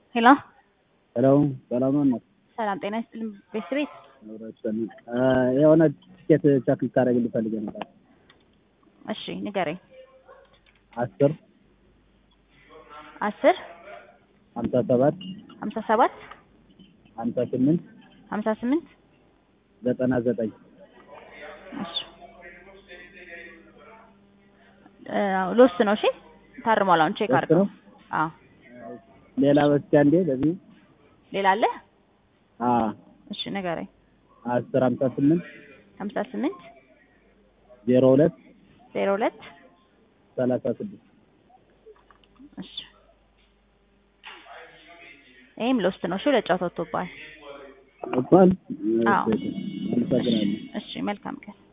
ሄሎ ሄሎ ሰላም ነው። ሰላም ጤና ይስጥልኝ። ቤት ቤት የሆነ ቲኬት ቸክ ልታደርግልኝ ፈልጌ ነበር። እሺ ንገረኝ። አስር አስር ሀምሳ ሰባት ሀምሳ ሰባት ሀምሳ ስምንት ሀምሳ ስምንት ዘጠና ዘጠኝ እሺ ሎስ ነው። እሺ ታርሟል። አሁን ቼክ ሎስት አድርገው። ነው? አዎ ሌላ በስቲያ እንዴ ለዚህ ሌላ አለ? አ እሺ ንገረኝ። አስር ሀምሳ ስምንት ሀምሳ ስምንት ዜሮ ሁለት ዜሮ ሁለት ሰላሳ ስድስት እሺ ይህም ሎስት ነው። እሺ ሁለት ጨዋታ ወጥቶብሃል። እንኳን አዎ። አመሰግናለሁ። እሺ መልካም ቀን